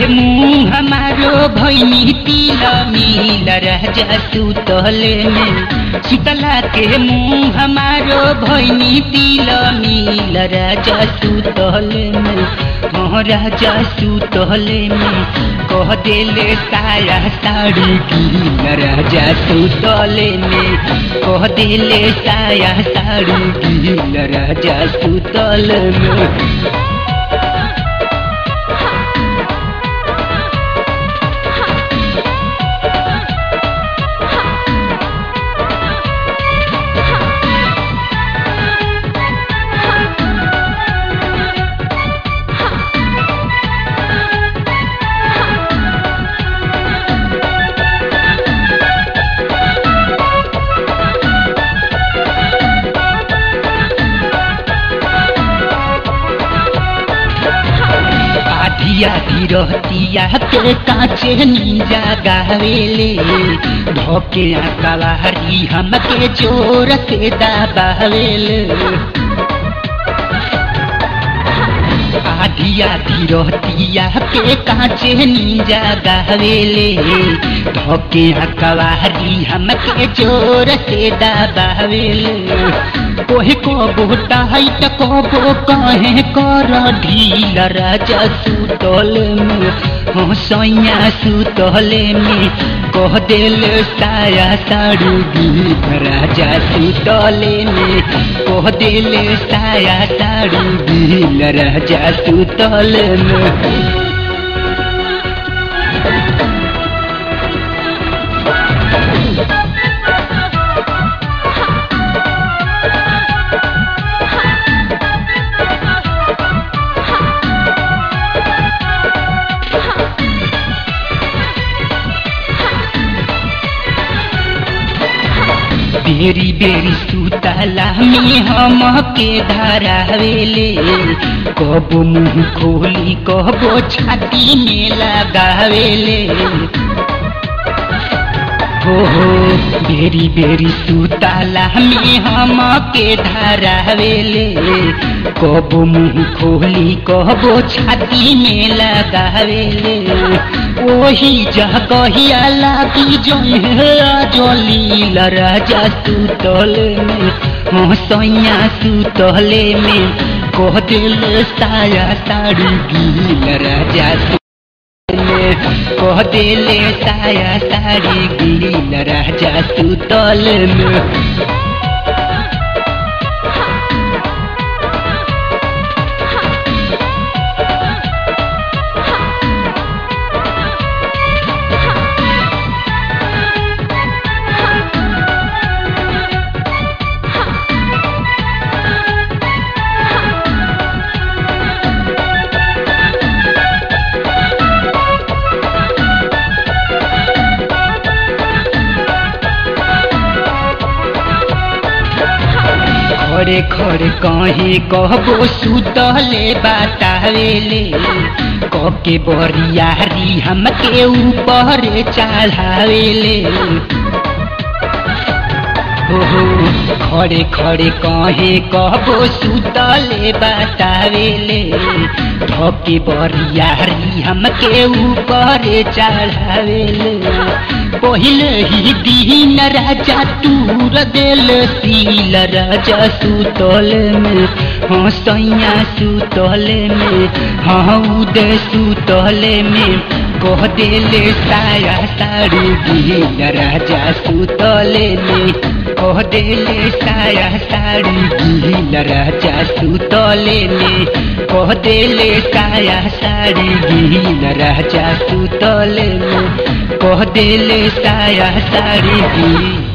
मुंह हमारो भैनी तिल मिल राजा सुतले में शीतला के मुंह हमारो भैनी तिल मिल राजा सुतले में हाँ राजा सुतले में कह देले साया साड़ी गील राजा सुतले में कह देले साया साड़ी गील राजा सुतले में आधिया रहतिया के काचे नीजा गावेले धोके कवारी हमके जोर से दबावेले आधिया रहतिया के काचे नीजा गावेले धोके कवारी हमके जोर से दबावेले कोहे को बोटा है त कबो कहे कर ढील राजा सुतल में हो सैया सुतले में कह दिल साया साड़ी गील राजा सुतले में कह दिल साया साड़ी गील राजा सुतल में बेरी बेरी सुतला में हम के धरावेले कब मुंह खोली कबो छाती में लगावेले हो हो बेरी बेरी सुतला में हम के धरावेले कब मुंह खोली कबो छाती में लगावेले ओही जगहिया लागी जोली राजा सुतल में हो सैया सुतले में कह दिल साया साड़ी गील राजा में कह दिल साया साड़ी गील राजा सुतल में खड़े खड़े कहे कहबो सुतले बतावेले कके बरियारी हमके ऊपर चढ़ावेले हो हो खड़े खड़े कहे कहबो सुतले बतावेले धके बरियारी हमके ऊपर चढ़ावेले पहले ही दीन राजा तूर दिल सील राजा सुतल में हाँ सैया सुतल में हाँ उदय सुतल में कह दिल साया साड़ी गील राजा सुतल में कह दिल साया साड़ी गील राजा सुतल में कह दिल साया साड़ी गील राजा सुतल में कह दिल साया साड़ी गील